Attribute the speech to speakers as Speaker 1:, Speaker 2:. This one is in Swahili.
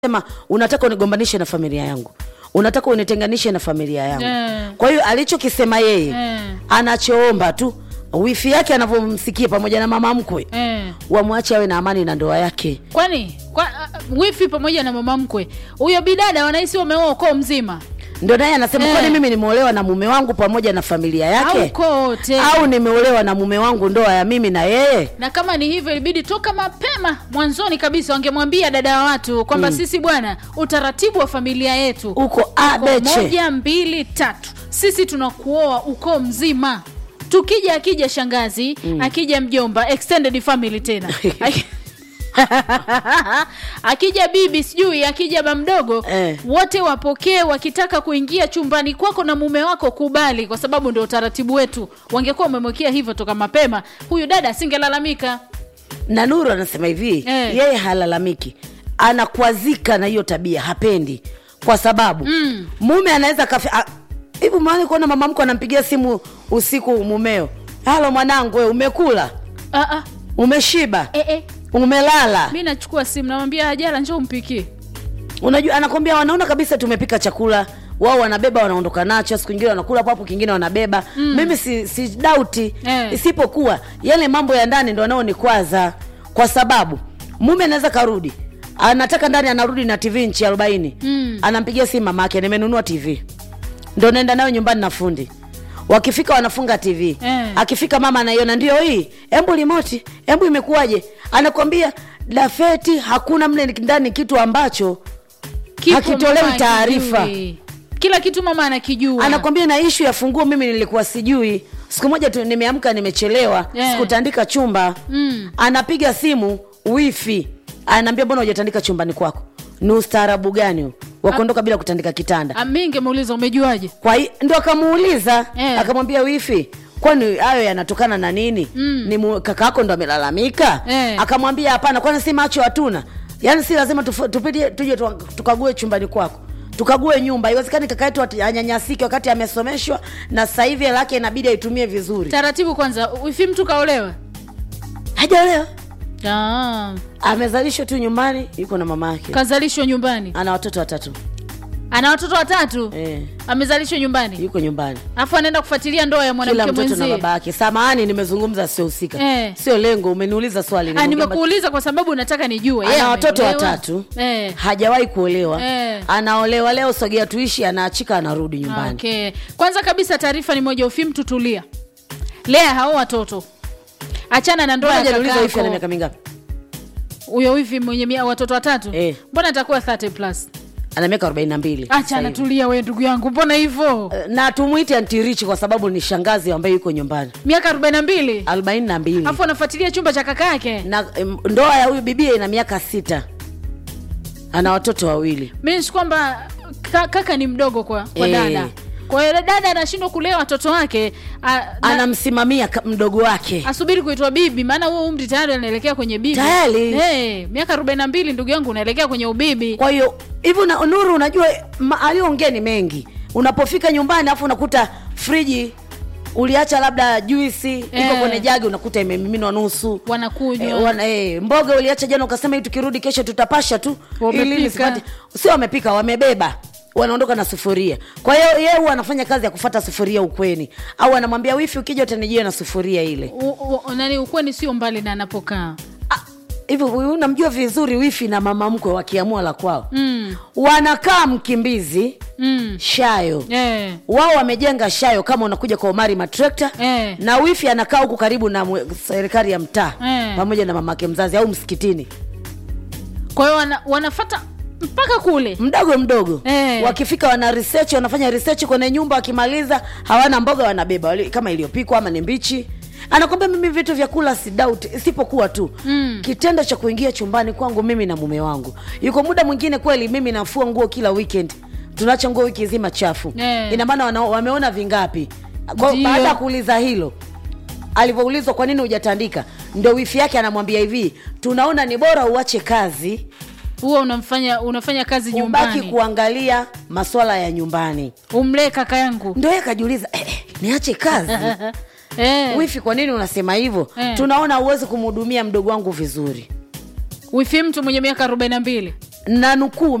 Speaker 1: sema unataka unigombanishe na familia yangu unataka unitenganishe na familia yangu
Speaker 2: Eh.
Speaker 1: kwa hiyo alichokisema yeye
Speaker 2: Eh.
Speaker 1: anachoomba tu wifi yake anavyomsikia pamoja na mama mkwe
Speaker 2: eh.
Speaker 1: wamwache awe na amani na ndoa yake
Speaker 2: kwani kwa, uh, wifi pamoja na mama mkwe huyo bidada wanahisi wameoa ukoo mzima
Speaker 1: ndio naye anasema
Speaker 2: Eh.
Speaker 1: kwani mimi nimeolewa na mume wangu pamoja na familia
Speaker 2: au
Speaker 1: yake
Speaker 2: ukoo wote
Speaker 1: au nimeolewa na mume wangu ndoa ya mimi na yeye
Speaker 2: na kama ni hivyo ilibidi toka mapema mwanzoni kabisa wangemwambia dada wa watu kwamba sisi bwana utaratibu wa familia yetu
Speaker 1: uko
Speaker 2: uko
Speaker 1: abeche
Speaker 2: moja mbili tatu sisi tunakuoa ukoo mzima tukija akija shangazi mm. akija mjomba extended family tena Aki- akija bibi sijui akija ba mdogo
Speaker 1: Eh.
Speaker 2: wote wapokee wakitaka kuingia chumbani kwako na mume wako kubali kwa sababu ndio utaratibu wetu wangekuwa wamemwekea hivyo toka mapema huyu dada asingelalamika
Speaker 1: na nuru anasema hivi
Speaker 2: Eh.
Speaker 1: yeye halalamiki anakwazika na hiyo tabia hapendi kwa sababu
Speaker 2: Mm.
Speaker 1: mume anaweza kafi a- hivi mwani kuona mama mko anampigia simu usiku mumeo halo mwanangu we umekula
Speaker 2: ah, ah.
Speaker 1: umeshiba
Speaker 2: Eh, eh.
Speaker 1: umelala
Speaker 2: mi nachukua simu namwambia hajara njoo umpikie
Speaker 1: unajua anakwambia wanaona kabisa tumepika chakula wao wanabeba wanaondoka nacho siku ingine wanakula papo kingine wanabeba mm. mimi si, si dauti
Speaker 2: Eh.
Speaker 1: isipokuwa yale mambo ya ndani ndo anaonikwaza kwa sababu mume anaweza karudi anataka ndani anarudi na tv nchi arobaini
Speaker 2: Mm.
Speaker 1: anampigia simu mama yake nimenunua tv ndo naenda nayo nyumbani na fundi wakifika wanafunga tv
Speaker 2: Eh.
Speaker 1: akifika mama anaiona ndio hii embu limoti embu imekuwaje anakwambia dafeti hakuna mle ndani kitu ambacho
Speaker 2: Kipo
Speaker 1: Hakitolewi
Speaker 2: mama
Speaker 1: taarifa.
Speaker 2: akijui. kila kitu mama anakijua
Speaker 1: anakwambia na ishu ya funguo mimi nilikuwa sijui siku moja tu nimeamka nimechelewa
Speaker 2: Yeah.
Speaker 1: sikutandika chumba
Speaker 2: Mm.
Speaker 1: anapiga simu wifi anaambia mbona hujatandika chumbani kwako ni ustaarabu gani huu wa kuondoka bila kutandika kitanda
Speaker 2: Ah, mi ngemuuliza umejuaje
Speaker 1: kwa hi- ndo akamuuliza
Speaker 2: Eh.
Speaker 1: akamwambia wifi kwani hayo yanatokana na nini
Speaker 2: Mm.
Speaker 1: ni mu- kaka yako ndo amelalamika
Speaker 2: Eh.
Speaker 1: akamwambia hapana kwani si macho hatuna yaani si lazima tufu- tupite tuje tu- tukague chumbani kwako tukague nyumba iwezekani kaka yetu ati- anyanyasike wakati amesomeshwa na sasa hivi hela yake inabidi aitumie vizuri
Speaker 2: taratibu kwanza wifi mtu kaolewa
Speaker 1: hajaolewa
Speaker 2: ah,
Speaker 1: amezalishwa tu nyumbani yuko na mama yake
Speaker 2: kazalishwa nyumbani
Speaker 1: ana watoto watatu
Speaker 2: ana watoto watatu
Speaker 1: eh,
Speaker 2: amezalishwa nyumbani
Speaker 1: yuko nyumbani
Speaker 2: alafu anaenda kufuatilia ndoa ya
Speaker 1: kila
Speaker 2: mwanamke
Speaker 1: mtoto na
Speaker 2: mwenzie
Speaker 1: baba yake samahani nimezungumza siohusika
Speaker 2: Eh.
Speaker 1: sio lengo umeniuliza swali
Speaker 2: Ah,
Speaker 1: Nimeongea
Speaker 2: nimekuuliza kwa sababu nataka nijue Yeye
Speaker 1: ana watoto
Speaker 2: ameolewa?
Speaker 1: watatu
Speaker 2: eh.
Speaker 1: hajawahi kuolewa
Speaker 2: Eh.
Speaker 1: anaolewa leo sogea tuishi anaachika anarudi nyumbani
Speaker 2: okay. kwanza kabisa taarifa ni moja ufi mtu tulia lea hao watoto achana na ndoa ya
Speaker 1: Ngoja niulize wifi ana
Speaker 2: kakako
Speaker 1: miaka mingapi
Speaker 2: huyo wifi mwenye mia- watoto watatu
Speaker 1: Eh.
Speaker 2: mbona atakuwa 30 plus
Speaker 1: ana miaka arobaini na mbili
Speaker 2: achana tulia we ndugu yangu mbona hivyo
Speaker 1: na tumwite antirichi kwa sababu ni shangazi ambaye yuko nyumbani
Speaker 2: miaka 42
Speaker 1: arobaini na mbili
Speaker 2: alafu anafuatilia chumba cha kaka yake
Speaker 1: na em, ndoa ya huyu bibia ina miaka sita ana watoto wawili
Speaker 2: means kwamba ka, kaka ni mdogo kwa, kwa
Speaker 1: Eh.
Speaker 2: dada kwa hiyo dada anashindwa kulea watoto wake a, na,
Speaker 1: anamsimamia ka- mdogo wake
Speaker 2: asubiri kuitwa bibi maana huo umri tayari anaelekea kwenye bibi
Speaker 1: Tayari?
Speaker 2: hey, miaka 42 ndugu yangu unaelekea kwenye ubibi
Speaker 1: kwa hiyo hivyo na nuru unajua ma- aliyoongea ni mengi unapofika nyumbani alafu unakuta friji uliacha labda juisi iko
Speaker 2: Eh.
Speaker 1: kwenye jagi unakuta imemiminwa nusu
Speaker 2: wanakunywa
Speaker 1: Eh, wana, eh, mboga uliacha jana ukasema hii tukirudi kesho tutapasha tu
Speaker 2: Wamepika.
Speaker 1: ili nisipate sio wamepika wamebeba wanaondoka na sufuria kwa hiyo yeye huwa anafanya kazi ya kufata sufuria ukweni au anamwambia wifi ukija utanijia na sufuria ile
Speaker 2: U- u- nani ukweni sio mbali na anapokaa
Speaker 1: Ah, hivi huyu unamjua vizuri wifi na mama mkwe wakiamua la kwao
Speaker 2: mm.
Speaker 1: wanakaa mkimbizi
Speaker 2: mm.
Speaker 1: shayo
Speaker 2: eh.
Speaker 1: wao wamejenga shayo kama unakuja kwa umari matrekta
Speaker 2: Eh.
Speaker 1: na wifi anakaa huku karibu na mwe- serikali ya mtaa
Speaker 2: Eh.
Speaker 1: pamoja na mamake mzazi au msikitini
Speaker 2: kwa hiyo wana, wanafata mpaka kule
Speaker 1: mdogo mdogo
Speaker 2: Eh.
Speaker 1: wakifika wana research wanafanya research kwenye nyumba wakimaliza hawana mboga wanabeba wali- kama iliyopikwa ama ni mbichi anakwambia mimi vitu vya kula si doubt isipokuwa tu
Speaker 2: Mm.
Speaker 1: kitendo cha kuingia chumbani kwangu mimi na mume wangu yuko muda mwingine kweli mimi nafua nguo kila weekend tunaacha nguo wiki zima chafu
Speaker 2: Eh.
Speaker 1: ina maana wana- wameona vingapi Kwa-
Speaker 2: Ndio.
Speaker 1: baada ya kuuliza hilo alivyoulizwa kwa nini hujatandika ndo wifi yake anamwambia hivi tunaona ni bora uache kazi
Speaker 2: huwa unamfanya unafanya kazi
Speaker 1: ubaki
Speaker 2: nyumbani
Speaker 1: kuangalia maswala ya nyumbani
Speaker 2: umlee kaka yangu
Speaker 1: ndo yeye akajiuliza eh, eh, niache kazi
Speaker 2: eh.
Speaker 1: wifi kwa nini unasema hivyo
Speaker 2: Eh.
Speaker 1: tunaona huwezi kumhudumia mdogo wangu vizuri
Speaker 2: wifi mtu mwenye miaka 42
Speaker 1: na nukuu